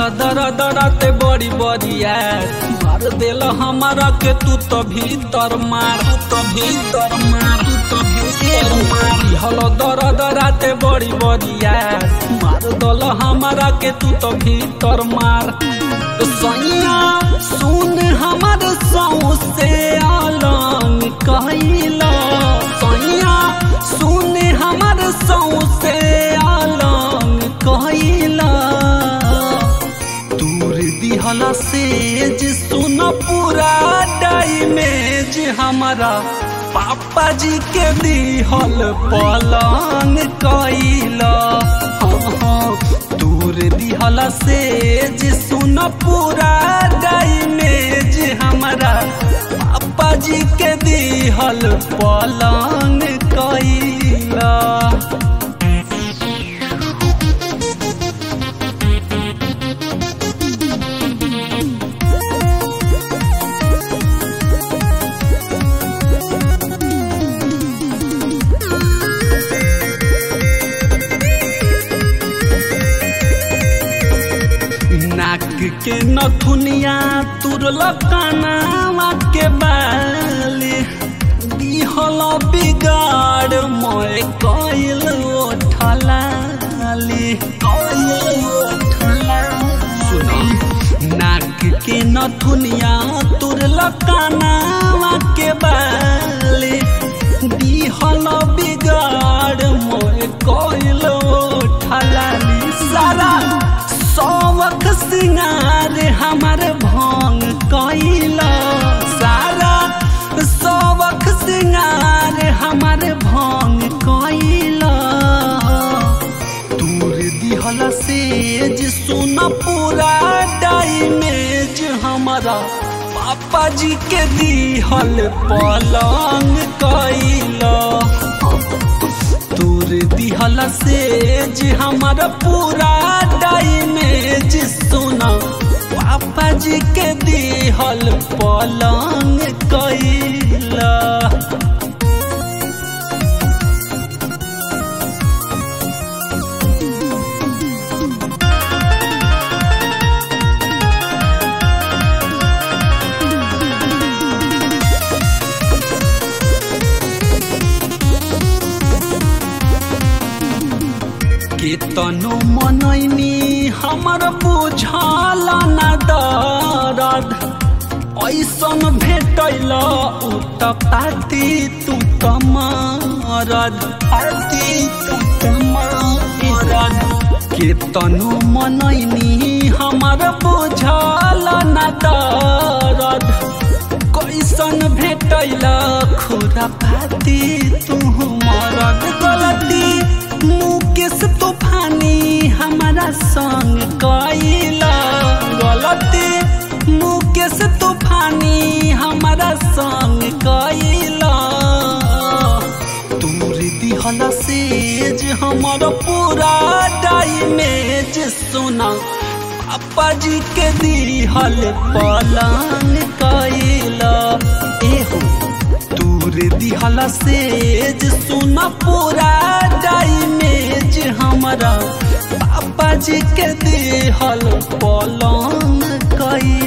दर दरते बड़ी बड़िया मार देल हमारा के तू तो भीतर मार तू तो भीतर मार तू तो भीतर मार हल दर दराते बड़ी बड़िया मार दल हमारा के तू तो भीतर मार सैया सुन हमार सौ से अलंग कहला सैया सुन हमार सौ से अलंग कहला दूर दिहला सेज सुन पूरा डाइमेज हमारा पापा जी के दिहल पलंग कैला हाँ हाँ दूर दिहला सेज सुन पूरा डाइमेज हमारा पापा जी के दिहल पलंग कैला नाक के नथुनिया तुरल कानावा के बाली दिहल बिगाड़ मोय कइल ओठलाली कइल ओठलाली नाक के नथुनिया तुरल कानावा के बाली दिहल बिगाड़ मोय कइल ओठलाली सारा सौवख सिंगार हमार भंग कैला सारा सौवख सिंगार हमार भंग कैला दूर दिहल सेज सुन पूरा डाइमेज हमारा पापा जी के दिहल पलंग कैला तोर दिहल सेज हमर पूरा डाइमेज सोना पापा जी के दिहल पलंग कैला केतनो मनैनी हमर बुझल न दरद ऐसन भेटैल उ त पाती तू त मरद पाती तू त मरद केतनो मनैनी हमर बुझल न दरद कैसन भेटैल खुरा पाती तू मरद गलती मुकेश तूफानी हमारा संग कैला गलती मुकेश तूफानी हमारा संग कैला दूर दिहल सेज हमर पूरा डाइमेज सुना पापा जी के दिहल पलंग कैला एहो दूर दिहल सेज सुन पूरा डाइमेज हमारा पापा जी के दिहल पलंग कैला